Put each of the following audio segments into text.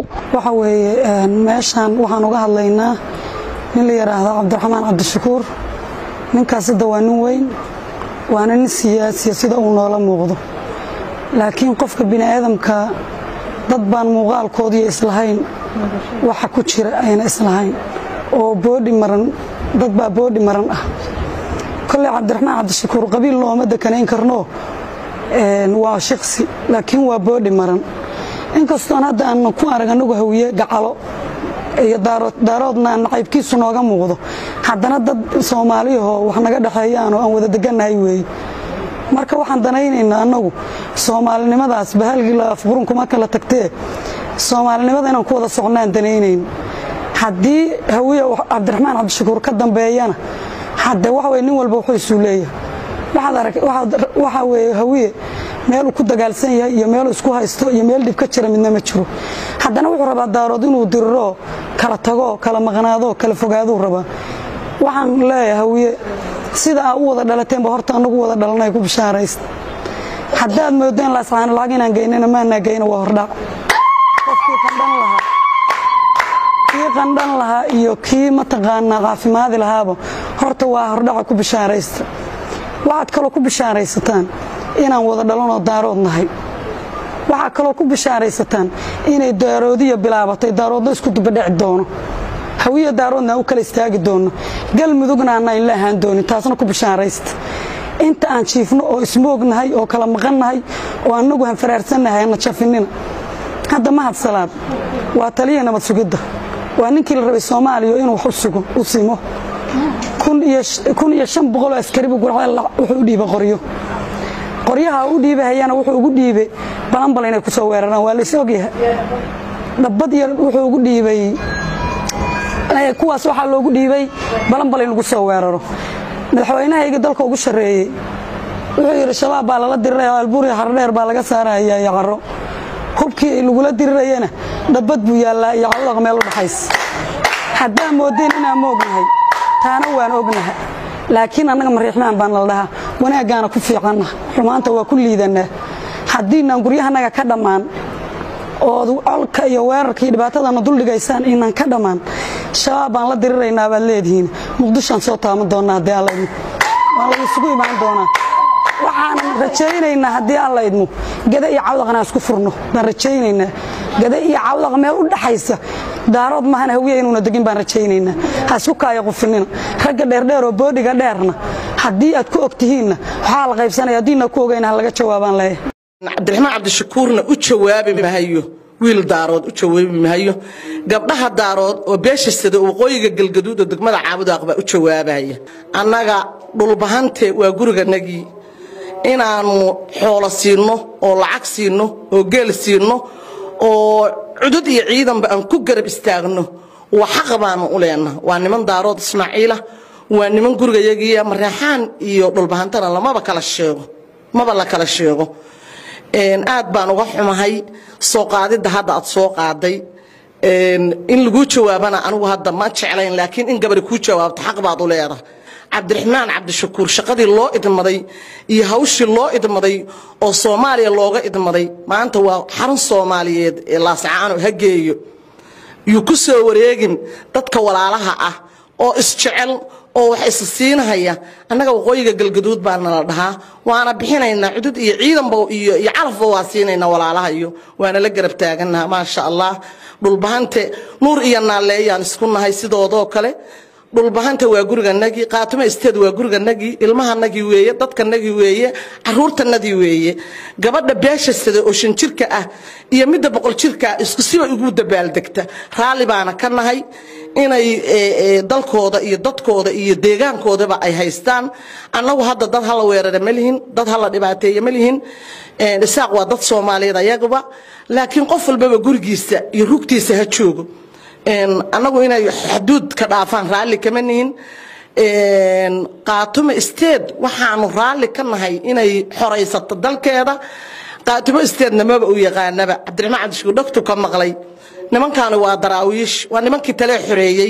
waxa weeye meeshaan waxaan uga hadlaynaa nin la yidhaahdo cabdiraxmaan cabdishakuur ninkaas hadda waa nin weyn waana nin siyaasiya sida uu noola muuqdo laakiin qofka bini aadamka dad baan muuqaalkoodiiyo islahayn waxa ku jira ayna islahayn oo boodhi maran dad baa boodhi maran ah kolley cabdiraxmaan cabdishakuur qabiil looma dekanayn karno waa shiksi laakiin waa boodhi maran inkastoon hadda aan ku arag anagu hawiye gacalo iyo daaroodna nacaybkiisu nooga muuqdo haddana dad soomaaliyahoo wax naga dhexeeyaan oo aan wada degannahay weeye marka waxaan danaynaynaa annagu soomaalinimadaas bahalgii laafqurun kuma kala tagtee soomaalinimada inaan ku wada socnaan danaynayn haddii hawiye cabdiraxmaan cabdishakuur ka dambeeyana hadde waxa weye nin walba wuxuu isuu leeyahay waxaa weeye hawiye meeluu ku dagaalsan yahay iyo meeluu isku haysto iyo meel dhib ka jira midna ma jiro haddana wuxuu rabaa daarood inuu diriroo kala tago kala maqnaado kala fogaaduu rabaa waxaan leeyahay hawiye sida aa u wada dhalateenba horta anagu wada dhalanay ku bishaaraysta haddaad moodeen laascaano lacag inaan geynana maanaa geyna waa hordhac qofkii qandhan lahaa kii qandhan lahaa iyo kii mataqaanaa caafimaadi lahaaba horta waa hordhaca ku bishaaraysta waxaad kaloo ku bishaaraysataan inaan wada dhalanoo daarood nahay waxaa kaloo ku bishaaraysataan inay daaroodiya bilaabatay daaroodna isku dubadheci doono hawiya daaroodna aan u kala istaagi doonno galmudugna aanna inla ahaan doonin taasna ku bishaaraysta inta aan jiifno oo ismoognahay oo kala maqannahay oo annagu hanfaraarsannahay ana jafinina hadda mahad salaad waa taliya nabad sugidda waa ninkii la rabay soomaaliya inuu wax u sugo u simo kun iyo shan boqoloo askaribu gurceel wuxuu u dhiibay qoryo qoryaha u dhiibahayana wuxuu ugu dhiibay balanbal inay ku soo weeraraan waa lays ogyahay dhabbad iyo wuxuu ugu dhiibay kuwaas waxaa loogu dhiibay balanbal in lagu soo weeraro madaxweynahayga dalka ugu shareeyey wuxuu yidhi shabaab baa lala diriraya albuuriya hardheer baa laga saaraya iyo caro hubkii lagula dirirayana dhabbad buu yaallaa iyo cawdaq meel u dhaxays haddaan moodeen inaan moognahay taana waan ognaha laakiin annaga mariixmaan baan nala dhahaa wanaaggaana ku fiicanna xumaanta waa ku liidannaa haddiinaan guryahanaga ka dhammaan ood colka iyo weerarka iyo dhibaatadana duldhigaysaan inaan ka dhammaan shabaab baan la diriraynaa baad leedihiin muqdishoaan soo taaban doonnaa haddii alla idmo waan lagu isugu imaan doonaa waxaanan rajaynaynaa haddii alla idmo gada iyo cawdaqna isku furno baan rajaynaynaa gada iyo cawdaq meel u dhaxaysa daarood maahan hawiya inuuna degin baan rajaynaynaa ha isku kaaya qufinina ragga dheerdheer oo boodhiga dheerna haddii aad ku og tihiinna waxaa la qaybsanaya haddiina ku ogayna ha laga jawaabaan leeyahay cabdiraxmaan cabdishakuurna u jawaabi mahayo wiil daarood u jawaabi mahayo gabdhaha daarood oo beesha sida waqooyiga galgaduud oo degmada caabudaaq baa u jawaabaya annaga dhulbahante waa guriganagii inaannu xoolo siinno oo lacag siinno oo geel siinno oo cudud iyo ciidanba aan ku garab istaagno waa xaqa baanu u leenna waa niman daarood ismaaciila waa niman gurigayagiiya mareexaan iyo dhulbahantana lamaba kala sheego maba la kala sheego aad baan uga xumahay soo qaadidda hadda aad soo qaaday in laguu jawaabana anigu hadda ma jeclayn laakiin in gabari kuu jawaabto xaq baad u leedahay cabdiraxmaan cabdishakuur shaqadii loo idmaday iyo hawshii loo idmaday oo soomaaliya looga idmaday maanta waa xarun soomaaliyeed ee laascaano hageeyo yuu ku soo wareegin dadka walaalaha ah oo isjecel oo wax isa siinahaya annaga waqooyiga galgaduud baa nala dhahaa waana bixinaynaa cudud iyo ciidanba iyo iyo calafba waa siinaynaa walaalahayo waana la garab taaganaha maasha allah dhulbahante nuur iyo naalleeyaan isku nahay sidoodoo kale dhulbahanta waa guriganagii qaatimo isteed waa guriganagii ilmahanagii weeye dadkanagii weeye caruurtanadii weeye gabadha beesha sida oo shan jirka ah iyo midda boqol jirka ah isku siba ugu dabaaldegta raalli baana ka nahay inay dalkooda iyo dadkooda iyo deegaankoodaba ay haystaan annagu hadda dad hala weerara ma lihin dad hala dhibaateeya ma lihin isaaq waa dad soomaaliyeed ayaguba laakiin qof walbaba gurigiisa iyo rugtiisa ha joogo annagu inay xaduud ka dhaafaan raalli kama nihin qaatumo isteed waxaanu raalli ka nahay inay xoraysato dalkeeda qaatumo isteedna maba u yaqaanaba cabdiraxmaan cabdishukuur dhogtu ka maqlay nimankaani waa daraawiish waa nimankii talee xoreeyey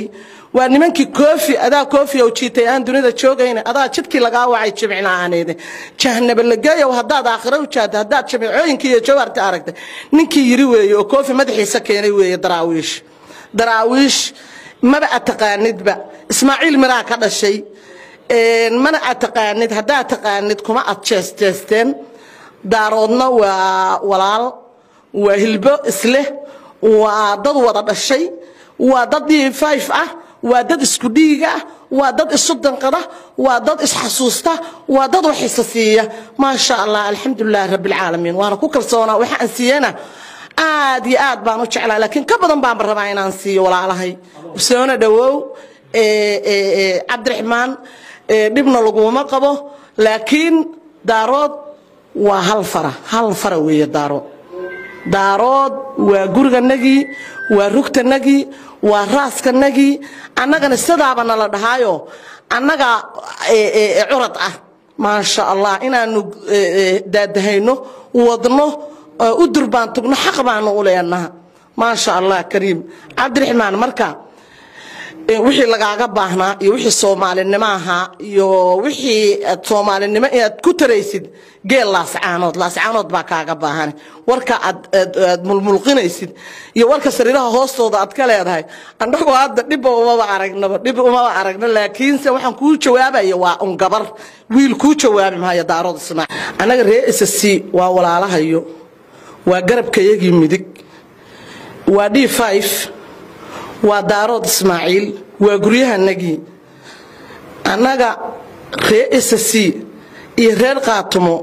waa nimankii koofi adaa koofi oo jiitay aan dunida joogayna adaa jidkii lagaa wacay jimicnaaneede jahanaba lageeyow haddaad aakhiro u jaada haddaad jimicooyinkii iyo jawaarta aragtay ninkii yiri weeye oo koofi madaxiisa keenay weeye daraawiish daraawiish maba ad taqaanidba ismaaciil miraa ka dhashay mana ad taqaanid haddaad taqaanid kuma ad jeesteesteen daaroodna waa walaal waa hilbo isleh waa dad wada dhashay waa dad d five ah waa dad isku dhiiga ah waa dad isu danqada waa dad isxasuusta waa dad wax isa siiya maasha allah alxamdulilahi rabbilcaalamiin waana ku kalsoonaa waxa aan siiyana aad iyo aad baan u jeclaa laakiin ka badan baanba rabaa inaan siiyo walaalahay soona dhawow cabdiraxmaan dhibna laguma qabo laakiin daarood waa hal fara hal fara weeye daarood daarood waa guriganagii waa rugtanagii waa raaskanagii annagana sidaaba nala dhahaayo annaga curad ah maasha allah inaanu daadahayno wadno u durbaan tugno xaq baanu u leenaha maasha allah kariim cabdiraxmaan marka wixii lagaaga baahnaa iyo wixii soomaalinimo ahaa iyo wixii soomaalinimo inaad ku taraysid geel laascaanood laascaanood baa kaaga baahan warka aad mulmulqinaysid iyo warka sariiraha hoostooda aad ka leedahay annagoo hadda dhibba umaba aragnaba dhib umaba aragno laakiinse waxaan kuu jawaabaya waa un gabar wiil kuu jawaabi maayo daarood ismaac annaga ree ssc waa walaalahayo waa garabkayagii midig waa d waa daarood ismaaciil waa guryahanagii annaga ree ssc iyo reer qaatumo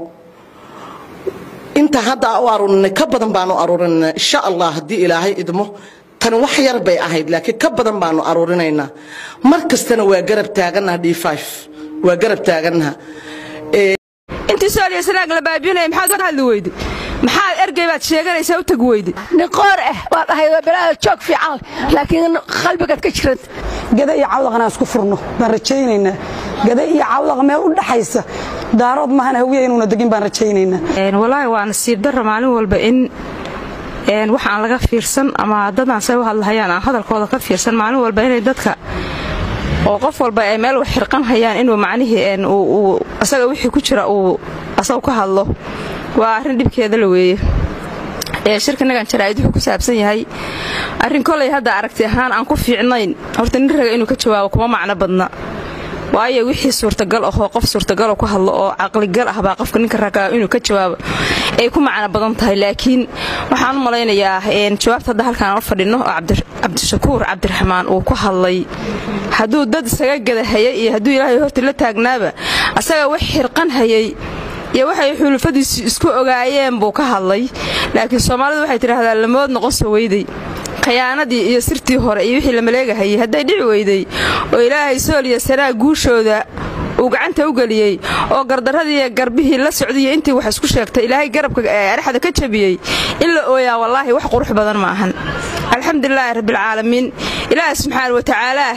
inta hadda u aruurinay ka badan baanu aruurinana insha allah haddii ilaahay idmo tan wax yar bay ahayd laakiin ka badan baanu aruurinaynaa mar kastana waa garab taaganaha d waa garab taaganaha intii sooliya sanaag la baabinaya maxaad ka hadli weyday maxaad ergey baad sheeganaysaa u tag weyday niqoor ah waad ahayd bilaada joog fiican laakiin qalbigaad ka jiranta gada iyo cawdaqan aan isku furno baan rajaynaynaa gada iyo cawdaqa meel u dhaxaysa daarood maahan hawiya inuuna degin baan rajaynaynaa walaahi waa nasiib darra maalin walba in wax aan laga fiirsan ama dadaan say u hadlahayaan aan hadalkooda ka fiirsan maalin walba inay dadka oo qof walba ay meel wax xirqan hayaan inuu macnihii asaga wixii ku jira uu asagu ka hadlo waa arrin dhibkeeda la weeye shirkanagan jaraa'id wuxuu ku saabsan yahay arrin kolay hadda aragti ahaan aan ku fiicnayn horta nin raga inuu ka jawaabo kuma macno badna waayo wixii suurtagal ahoo qof suurtagaloo ku hadlo oo caqligal ah baa qofka ninka ragaa inuu ka jawaabo ay ku macno badan tahay laakiin waxaan u malaynayaa jawaabta hadda halkaan la fadhinno oo cabdishakuur cabdiraxmaan uu ku hadlay hadduu dad isaga gada hayay iyo hadduu ilaahay horta la taagnaaba asaga wax xirqan hayay iyo waxay xulufadiisu isku ogaayeen buu ka hadlay laakiin soomaalidu waxay tidhaahdaa lamood noqon soo weyday khayaanadii iyo sirtii hore iyo wixii la maleegahayay hadday dhici weyday oo ilaahay sooliya sanaa guushooda uu gacanta u geliyey oo gardarradii garbihii la socdaiyo intii wax isku sheegtay ilaahay garabka adhexda ka jabiyey in la ooyaa wallaahi wax qurux badan ma ahan alxamdulilaahi rabbialcaalamiin ilaahi subxaana wa tacaalaah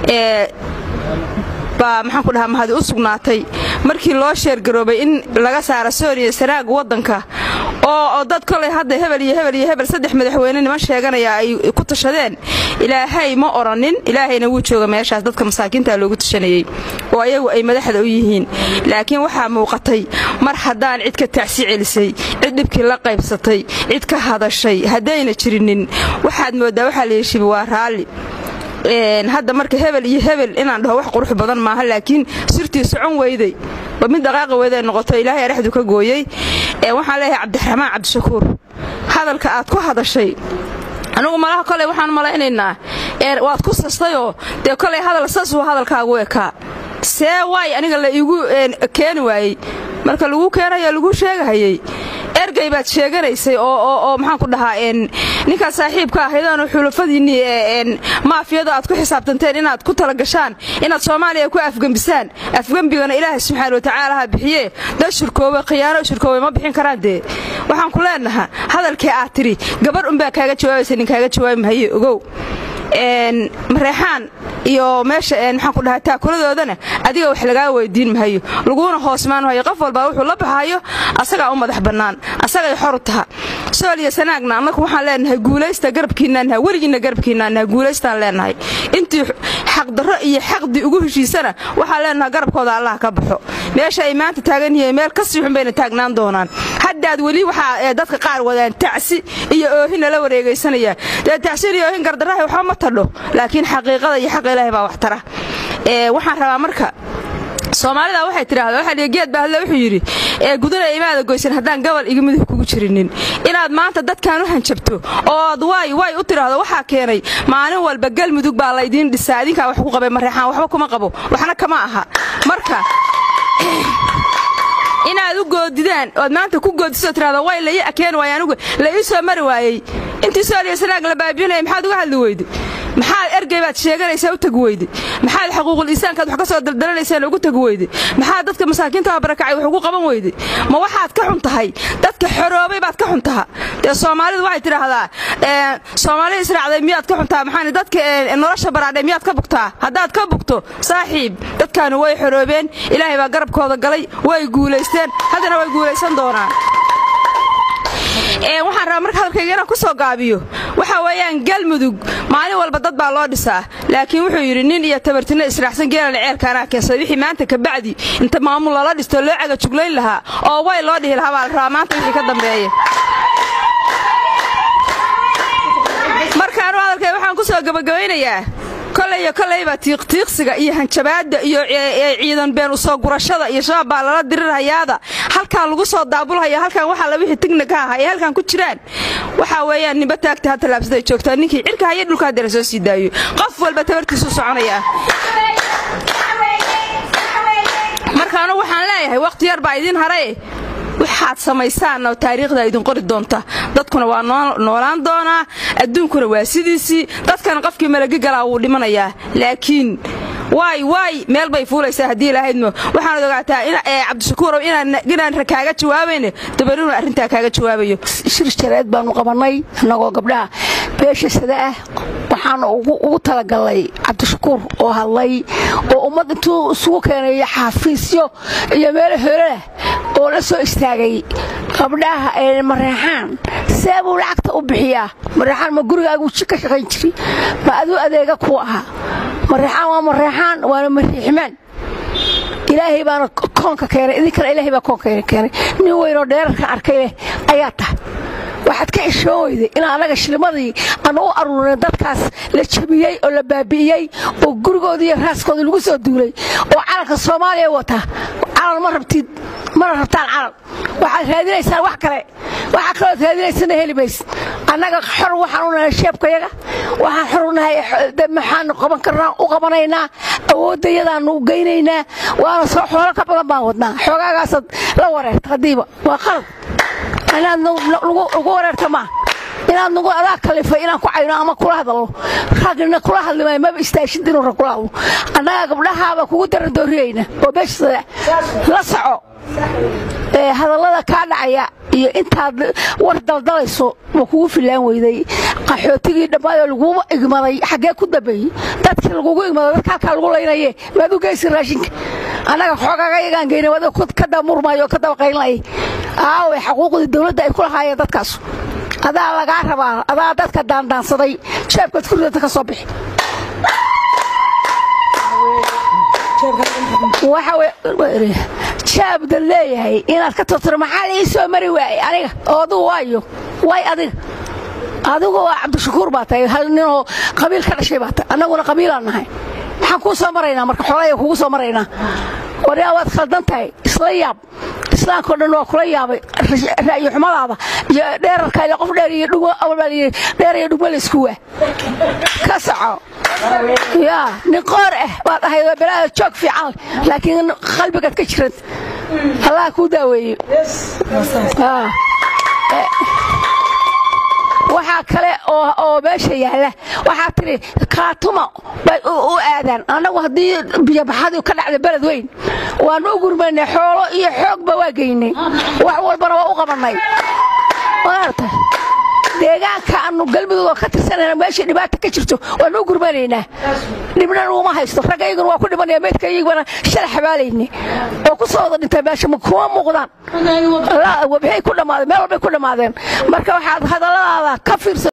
baa maxaan ku dhahaa mahadi u sugnaatay markii loo sheergaroobay in laga saara sooniya sanaaga waddanka oo dad kolay hadda hebel iyo hebel iyo hebel saddex madaxweyne niman sheeganaya ay ku tashadeen ilaahay ma odhanin ilaahayna wuu jooga meeshaas dadka masaakiinta loogu tashanayey oo ayagu ay madaxda u yihiin laakiin waxaa muuqatay mar haddaan cid ka tacsi celisay cid dhibkii la qaybsatay cid ka hadashay haddayna jirinin waxaad mooddaa waxaa la yeshiba waa raalli hadda marka hebel iyo hebel inaan dhaho wax qurux badan maaha laakiin sirtii socon weyday ba mid dhaqaaqa weyday noqoto ilaahay adhexdu ka gooyey waxaan leeyahay cabdiraxmaan cabdishakuur hadalka aad ku hadashay anugu malaha koley waxaan malaynaynaa waad ku sastayoo dee koley hadal sasuu hadalkaagu ekaa see waay aniga la iigu keeni waayey marka lagu keenayo lagu sheegahayey ergey baad sheeganaysay oo maxaan ku dhahaa ninkaad saaxiibka ahaydaanu xulafadiinnii maafiyada aad ku xisaabtanteen inaad ku talagashaan inaad soomaaliya ku afgembisaan afgembigana ilaahay subxaana watacaala ha bixiye dad shirkoobe khiyaano shirkoobe ma bixin karaan dee waxaan ku leenaha hadalkii aad tidhi gabar unbaa kaaga jawaabaysa nin kaaga jawaabi mahaye ogow mareexaan iyo meesha maxaan ku dhahaa taakuladoodana adiga wax lagaa weydiin mahayo laguna hoosmaan mahayo qof walbaa wuxuu la baxayo asagaa u madax bannaan asagay xor taha sooliya sanaagna annagu waxaan leenahay guulaysta garabkiinnaanaha weligiinna garabkiinnaanaha guulaystaan leenahay intii xaqdarro iyo xaqdi ugu heshiisana waxaan leenaha garabkooda allah ka baxo meesha ay maanta taagan yihiin meel ka sii xun bayna taagnaan doonaan haddaad weli waxaa dadka qaar wadaan tacsi iyo oohin lala wareegaysanayaan dee tacsiin iyo oohin gardarraha waxba ma tadho laakiin xaqiiqada iyo xaqa ilaahay baa wax tara waxaan rabaa marka soomaalida waxay tidhaahdaa waxaa dhihi geed baa hadle wuxuu yidhi ee gudana imaada goysan haddaan gobol iga midug kugu jirinin inaad maanta dadkan u hanjabto ood waay way u tidhaahdo waxaa keenay maalin walba galmudug baa laydiin dhisaa idinkaa wax ku qabay mareexaan waxba kuma qabo waxna kama aha marka inaad u goodidaan ood maanta ku goodisoo tirahdo way lai akeen waay anigu la ii soo mari waayey intii sooliya sanaag la baabinaya maxaad uga hadli weyde maxaad ergey baad sheeganaysaa u tagi weyde maxaad xaquuqul insaankaad wax ka soo daldalanaysaan ugu tagi weyde maxaad dadka masaakiinta barakacay wax ugu qaban weyde ma waxaad ka xun tahay dadka xoroobay baad ka xun taha dee soomaalidu waxay tidhaahdaa soomaalida israacday miyaad ka xuntaha maxaan dadka nolosha baraadhay miyaad ka bugtaa haddaad ka bugto saaxiib dadkaanu way xoroobeen ilaahay baa garabkooda galay way guulaysteen haddana way guulaysan doonaan waxaan rabaa marka hadalkayga inaan ku soo gaabiyo waxa weeyaan galmudug maalin walba dad baa loo dhisaa laakiin wuxuu yidhi nin iyo tabartinno israacsan geelana ceelka anaa keensaday wixii maanta kabacdi inta maamul lala dhisto loo cagajuglayn lahaa oo way loo dhihi lahaa baa la rabaa maanta wixii ka dambeeya markaanu hadalkay waxaan ku soo gabagabaynayaa kolleyo kollayba tiiqtiiqsiga iyo hanjabaadda iyo ciidan been usoo gurashada iyo shabaab baa lala dirirhayaada halkaan lagu soo daabulhaya halkaan waxaa la wixii tigna ka aha ee halkaan ku jiraan waxaa weeyaan nimba taagta ha tallaabsaday joogtaa ninkii cirka haya dhulka haddee la soo sii daayo qof walba tabartiisu soconayaa markaanu waxaan leeyahay wakhti yar baa idiin harae waxaad samaysaan oo taariikhda idin qori doonta dadkuna waa noolaan doonaa adduunkuna waa sidiisii dadkana qofkii malagi galaa wuu dhimanayaa laakiin waay waay meel bay fuulaysaa haddii ilahaydmo waxaanad ogaataa cabdishakuurow inaan kaaga jawaabayne dabarinu arrintaa kaaga jawaabayo shir jareed baanu qabannay annagoo gabdhaha beesha sada ah waxaanu ugu talagalnay cabdishakuur oo hadlay oo ummad intuu isugu keenay xafiisyo iyo meelo holalah oo la soo istaagay gabdhaha ee mareexaan see buu lacagta u bixiyaa mareexaan ma gurigaagu ka shaqayn jiri ma aduu adeega kuu ahaa mareexaan waa mareexaan waana mariixmaan ilaahay baana koonka keenay idinkana ilaahay baa koonka keenay nin weynoo dheerarka arkay leh ayaa tahay waxaad ka xishoon weyday in annaga shilmadii aanu u aruurin dadkaas la jabiyey oo la baabi'iyey oo gurigoodii iyo raaskoodii lagu soo duulay oo calanka soomaaliya wata calan ma rabtid mana rabtaan calan waxaad raadinaysaan wax kale waxaa kalood raadinaysana heli maysid annaga xor waxaan u nahay sheebkayaga waxaan xor u nahay maxaanu qaban karnaa u qabanaynaa awooddayadaanu geynaynaa waana soo xoolo ka badan baan wadnaa xoogaagaasaad la wareerta haddiiba waa qalad inaad ugu wareerta maa inaad nagu adaa kalifay inaan ku cayno ama kula hadalno ragna kula hadlimay maba istaashid inuu rag kula hadlo annaga gabdhahaaba kugu darandooriyeyna oo beeshasada la soco hadallada kaa dhacaya iyo intaad war daldalayso waa kugu filaan weyday qaxootigii dhammaadoo lagugu igmaday xaggee ku dambeeyey dadkii lagugu igmaday dadka halkaa lagu laynaye maad u geysi raashinka annaga xoogaga yagaan geyna wada ka damurmayo oo ka dabaqaynlayay aaway xaquuqdii dawladda ay ku lahaayeen dadkaas adaa lagaa rabaa adaa dadka daandaansaday jeebkaad kuridata ka soo bixi jaabda leeyahay inaad ka tortiro maxaa la ii soo mari waayey aniga oo adugu waayo way adiga adigu waa cabdishakuur baa tahay hal ninoo qabiil ka dhashay baa tahay annaguna qabiilaan nahay maxaan kuu soo maraynaa marka xoolaya kugu soo maraynaa waryaa waad khaldan tahay isla yaab islaamkao dhan waa kula yaabay ra'yi xumadaada iyo dheerarka ile qof dheer iyo dhugmo awalbaa dheer iyo dhugmo laysku waa ka soco yaa nin qoor ah baad ahayd oo belaada joog fiican laakiin qalbigaad ka jiranta allah kuu daaweeye waxaa kale oo meesha yaalla waxaa tidhi kaatuma bay u aadaan annagu haddii biyobaxadii ka dhacda beled weyn waannu u gurmaynay xoolo iyo xoogba waa geynay wax walbana waa u qabannay maarta deegaanka aanu galmudugoo ka tirsanayna meeshai dhibaata ka jirto waannu u gurmanaynaa dhibna uma haysto ragga iyaguna waa ku dhimanaya meydka iyaguna shala xabaalayna oo ku soo wada dhintay meesha ma kuma muuqdaan maxay ku dhammaadeen meel walbay ku dhammaadeen marka waxaad hadalladaada ka fiirsa